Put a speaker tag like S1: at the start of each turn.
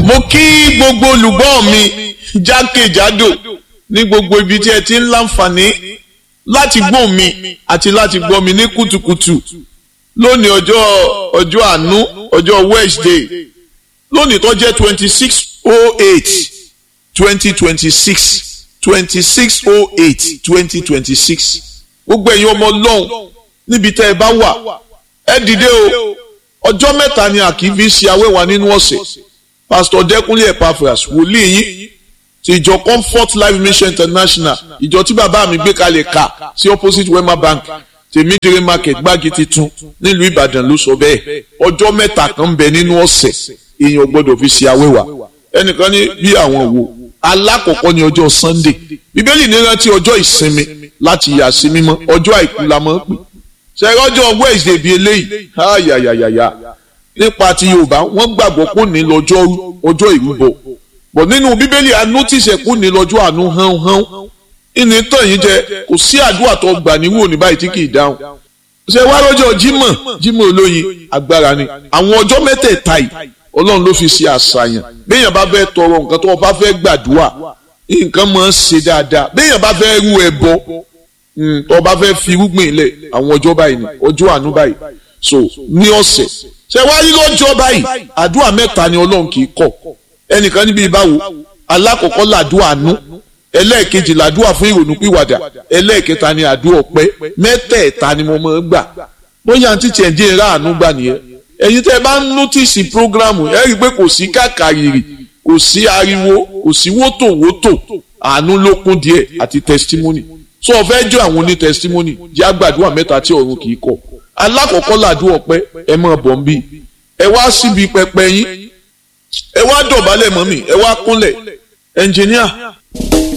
S1: mo kí gbogbo olùgbọ́ mi jákèjádò ní gbogbo ibi tí ẹ ti ń láǹfààní láti gbọ́ mi àti láti gbọ́ mi ní kùtùkùtù lónìí ọjọ́ ọjọ́ àánú ọjọ́ Wednesday lónìí tó jẹ́ twenty six oh eight twenty twenty six twenty six oh eight twenty twenty six gbogbo ẹ̀yin ọmọ ọlọ́run níbi tẹ́ ẹ bá wà ẹ dìde o ọjọ́ mẹ́ta ni a kì í fi ṣe awẹ́wà nínú ọ̀sẹ̀ pastor dẹ́kunlé epaphras wòlíì yín ti ìjọ comfort life mission international ìjọ tí bàbá mi gbé kalẹ̀ ká sí opposite wema bank tèmídìrí market gbági titun nílùú ìbàdàn ló sọ bẹ́ẹ̀ ọjọ́ mẹ́ta kan ń bẹ nínú ọ̀sẹ̀ èèyàn gbọ́dọ̀ fi ṣe awẹ́wà ẹnìkan ní bí àwọn wo alákọ̀ọ́kọ́ ní ọjọ́ sunday bíbélì ní rántí ọjọ́ ìsinmi láti yà sí mímọ́ ọjọ́ àìkú la mọ̀ ń pè ṣẹ́yìn ọjọ́ wednesday bíi eléyìí ayayayaya nípa ti yorùbá wọ́n gbàgbọ́ kó ní lọ́jọ́ ọjọ́ ìrúbọ bọ̀ nínú bíbélì a notice kó ní lọ́jọ́ àánú hánhán ìní tàn yín jẹ kò sí àdúrà tó gbà níwò ní báyìí tí kì í dáhùn ṣe wá lọ́jọ́ jímọ̀ jímọ̀ olóyin agbára ni àwọn ọjọ́ mẹ́tẹ̀ẹ̀ta yìí ọlọ́run ló fi ṣe àṣàyàn béèyàn bá fẹ́ tọrọ nǹkan tó bá fẹ́ gbàdúrà nǹkan máa ń ṣe dáadáa béèyàn bá fẹ́ rú ẹbọ tó bá fẹ́ fi irúgbìn lẹ̀ àwọn ọjọ́ báyìí ni ọjọ́ àánú báyìí so ní ọ̀sẹ̀ ṣe wá rí lọ́jọ́ báyìí àdúrà mẹ́ta ni ọlọ́run kì í kọ̀ ẹnìkan níbi ìbáwo alákọ̀ọ́kọ́ làdúrà àánú ẹlẹ́ẹ̀kejì làdúrà fún ìrònú pìwàdà ẹlẹ́ẹ̀kẹta ni àdúrà ọpẹ́ mẹ́tẹ̀ẹ̀ta ni mo máa ń gbà bóyá àǹtí tiẹ̀ dín ra àánú gbà nìyẹn ẹ̀yin tẹ́ bá ń nọ́tìsì prógrámù ẹ rí i pé kò sí kàkàrìrì kò sí ariwo kò sí wótòwótò àánú ló kún díẹ̀ àti testimony so ọ fẹ́ jọ àwọn oní testimony jẹ́ àgbàdua mẹ́ta tí ọ̀run kì í kọ̀ alákọ̀ọ́kọ́ làdúrà ọpẹ́ ẹ máa bọ̀ ń bí ẹ wá síbi pẹpẹ yín ẹ wá dọ̀bálẹ̀ mọ́ mi ẹ wá kúnlẹ̀ ẹnjìníà